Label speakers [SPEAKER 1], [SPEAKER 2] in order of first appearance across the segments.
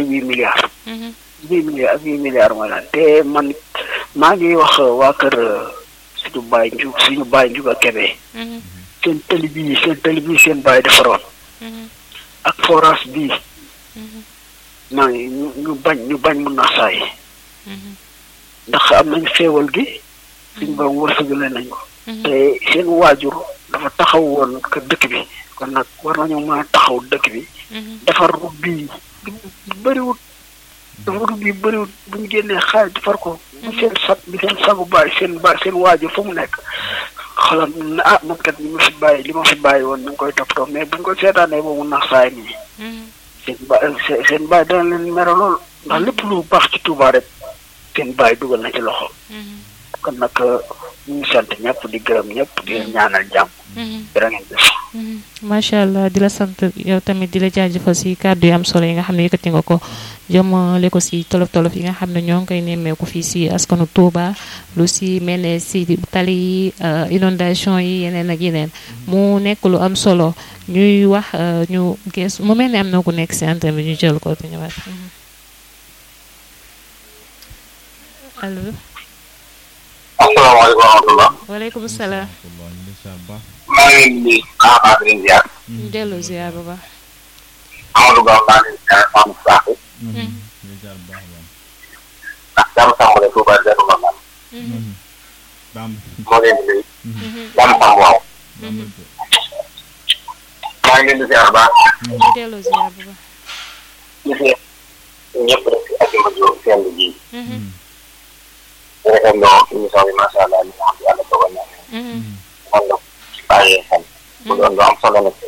[SPEAKER 1] huit milliards huit milliards ak huit milliards mooy lan te man maa ngi wax waa kër suñu baay nju suñu baay njuga kebe seen tëli bii seen tëli bii seen baay defaroon ak forage bii maa ngi ñu ñu bañ ñu bañ mun na saay ndax am nañ xéewal gi suñ borom wërsëgale nañ ko te seen waajur dafa taxaw woon kër dëkk bi kon nag war nañu mën a taxaw dëkk bi defar rub bii bëriwut dafa rub bii bëriwut bu ñu génnee xaalis defar ko bu seen sag bi seen sagu bàyyi seen ba seen waajur fu mu nekk xolam na ah man kat li ma fi bàyyi li ma fi bàyyi woon ñu ngi koy toppatoo mais bu ñu ko seetaanee boobu nax saay nii seen ba seen bàyyi dana leen mere lool ndax lépp lu baax ci Touba rek seen bàyyi dugal na ci loxo kon nag ñu ngi sant ñëpp di gërëm ñëpp di leen ñaanal jàmm. jërë ngeen jëf.
[SPEAKER 2] macha allah di la sant yow tamit di la jaajëfal si kàddu yu am solo yi nga xam ne yëkkati nga ko jëmale ko si tolof tolof yi nga xam ne ñoo ngi koy nemmeeku fii si askanu Touba lu si mel ne si tali yi inondation yi yeneen ak yeneen mu nekk lu am solo ñuy wax ñu gees mu mel ne am na ku nekk si antenne bi ñu jël ko te ñëwaat allo.
[SPEAKER 3] asalaamaaleykum wa rahmatulah.
[SPEAKER 2] waaleykum salaam.
[SPEAKER 3] maa ngi leen di baax di leen ziar.
[SPEAKER 2] ñu delloo ziar bu baax.
[SPEAKER 3] Amadou Ba maa ngi leen di ziar Mamadou Sakho. ndax jàmm sàmm la Touba Darou Marnane. moo leen di nuyu. jàmm sàmm waaw. maa ngi leen di ziar baax.
[SPEAKER 2] ñu delloo ziar bu baax.
[SPEAKER 3] gis nga ñëpp rek si àjjuma ju seen ji. ñu rafetloo émission bi macha allah li nga xam ne yàlla dogal na. man la ci bàyyee xel. mu doon lu am solo nag.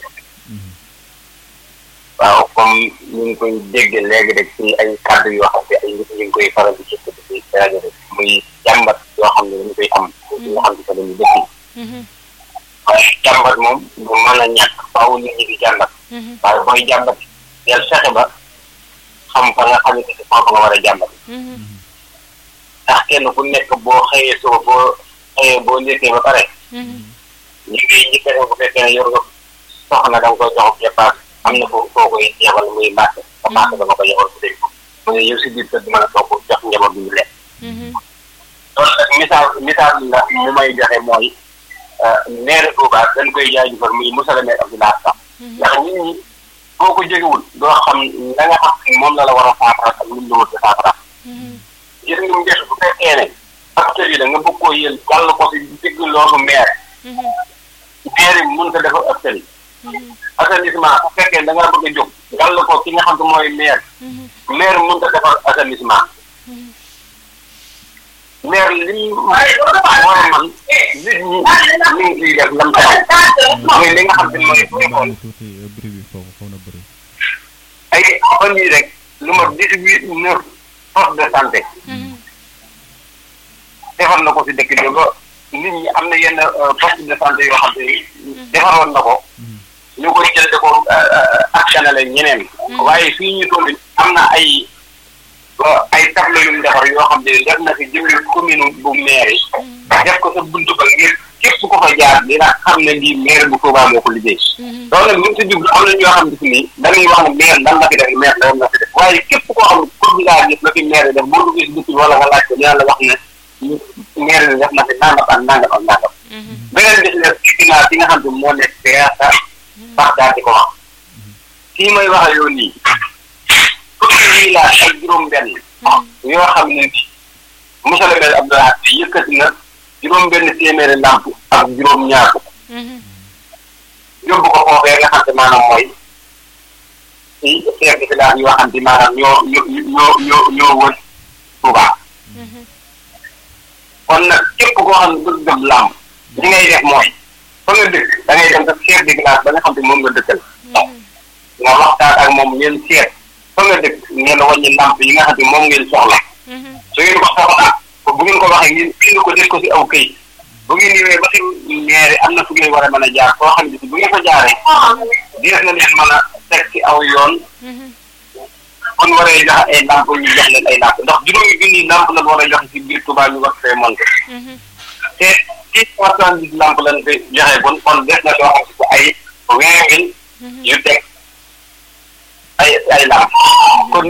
[SPEAKER 3] waaw comme ñu ngi koy dégg léegi rek ci ay kàddu yoo xam ne ay nit ñu ngi koy faral di gis ci rajo rek muy jàmbat yoo xam ne dañu koy am. ci nga xam ne que dañuy dëkk. waaye jàmbat moom du mën a ñàkk faaw nit ñi di jàmbat. waaye booy jàmbat yàlla fexe ba xam fa nga xam ne que foofu nga war a jàmbat. ndax kenn ku nekk boo xëyee soo boo xëyee boo njëkkee ba pare. ñu ngi njëkkee bu fekkee ne yor nga soxna da nga koy jox dépasse am na foo foo koy yebal muy bàq. ba bàq da nga ko yebal bu dee mu ne yow si biir kër mën a toog jox njaboot bi ñu lekk. loolu nag misaal misaal la mu may joxe mooy maire Touba dañ koy jaajëfal muy Moussa le maire Abdoulaye Sam. ndax nit ñi boo ko jógewul doo xam la nga xam moom la la war a saafara ak lim la wut a saafara. gis nga mu bu fekkee ne acteurs yi la nga bëgg koo yël gàll ko si digg loolu maire maire yi mënut a defar acteurs yi assainissement bu fekkee da ngaa bëgg a jóg gàll ko ki nga xam ne mooy maire maire mënut a defar assainissement maire li mu war a man nit ñi ñu ngi ciy def lam taxaw mooy li nga xam ne mooy école ay fan yii rek lu ma dix-huit neuf poste de santé defar na ko si dëkk bi ba nit ñi am na yenn poste de santé yoo xam ne defaroon na ko ñu koy jël de ko actionné ñeneen waaye fii ñu toll am na ay ay tableau yu mu defar yoo xam ne def na si jëmmi commune bu maire yi def ko sa buntu ba ngir képp ku ko fa jaar dina xam ne lii maire bu Touba moo ko liggéey loolu nag ñu si jublu am na ñoo xam ne si nii dañuy wax ne maire lan la fi def maire lan la fi def waaye képp koo xam ne pour bi laa gis la fi maire def boo duggee si dëkk bi wala nga laaj ko dina la wax ne maire bi def na fi nangam ak nangam ak nangam beneen bis ne finance yi nga xam ne moo nekk PASA sax daal di ko wax kii may wax ak yow nii fukki village ak juróom benn yoo xam ne ni monsieur le maire Abdoulaye yëkkati na juróom benn téeméeri ndàmp ak juróom ñaar yóbbu ko foofee nga xam ne maanaam mooy ci chef de village yoo xam ne maanaam ñoo ñoo ñoo ñoo wër Touba kon nag képp koo xam ne bëgg gëm làmb li ngay def mooy fa nga dëkk da ngay dem sa chef de village ba nga xam ne moom nga dëkkal nga waxtaan ak moom ngeen seet fa nga dëkk ngeen wàññi ndàmp yi nga xam ne moom ngeen soxla su ngeen ko soxla bu ngeen ko waxee ngeen bind ko def ko si aw këyit bu ngeen ñëwee ba si maire am na fu ngeen war a mën a jaar foo xam ne bu ngeen ko jaaree dees na leen mën a teg ci aw yoon kon waree jox ay ndàmp ñu jox leen ay ndàmp ndax juróomi junni ndàmp la war a joxe si biir Touba ñu war fee monté te six cent soixante-dix ndàmp lañ fi joxe bon kon des na loo xam si ay vingt mille yu teg ay ay ndàmp kon